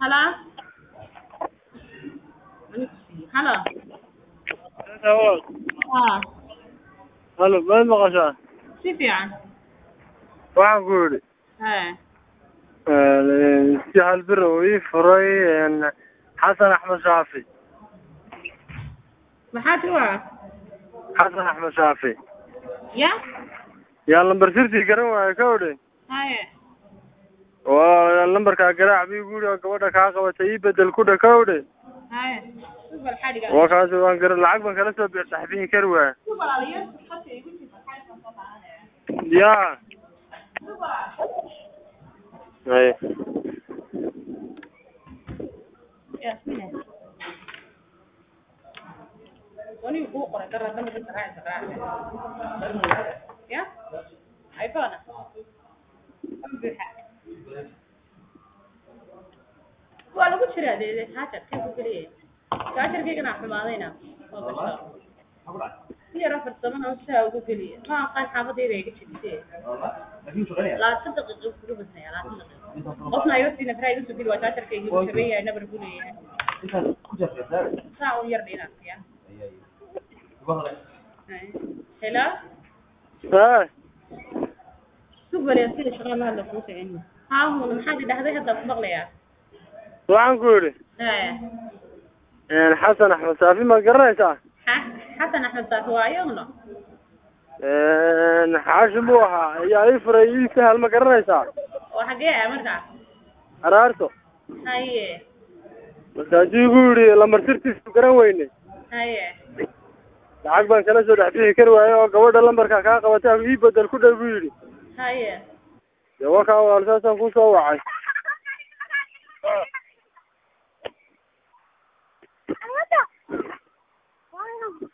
Hello? Hello? Haa, halo maad maqashaa si fiican. waxaan ku yidhi Hee, si halbir uu ii furay xasan axmed shaafi maxaa ti waa? xasan axmed shaafi Ya? yaa lambar sirtii garan waayo ka odhe Haye. waa lambarkaa garaac bii guri oo gabadha kaa qabatay ii bedel ku dha ka odhe Haye. Subal xadhiga. waa kaasi waan garan lacag baan kala soo bix dhaxbixi kari waaya Subal aliyo khadka igu jirta xadhiga soo qaadanaya. yaa Subal. haye Ya, sine. Wani ku qoray dara dama ka raac raac. Ya? iPhone. Buuxa. waa lagu jiraa dee haajarkay ku geliye haajarkaygana xumaadayna oo gasho si yaro farsamana sidaa ugu geliye ma aqaan xaafadayda iga jibisee labaatan daqiiqo kuga badnaya labaatan daqiiqo qofna ayo siina fraa iga soo geli waa haajarkaygi uu shaban yahay nabar buu leeyahay saa un yar dhina ya hela haa subale sida shaqada hadla kuu socon haa hun maxaad idhahday hadda ku maqlayaa waxaan ku yidhi Hee. xasan axmed shaafi ma garanaysaa Ha- xasan axmed saafi waa iyaguna xaashim buu ahaa ayaa ii furay ii sahal ma garanaysaa oo xagee ah markaa araarto haye markaasuu igu yidhi lambar sirtiisu garan weyne haye lacag baan kala soo dhex bixi kari waaye oo gabadha lambarka kaa qabatay ii bedel ku dhow buu yidhi haye dee wakaa walaal saasaan kusoo wacay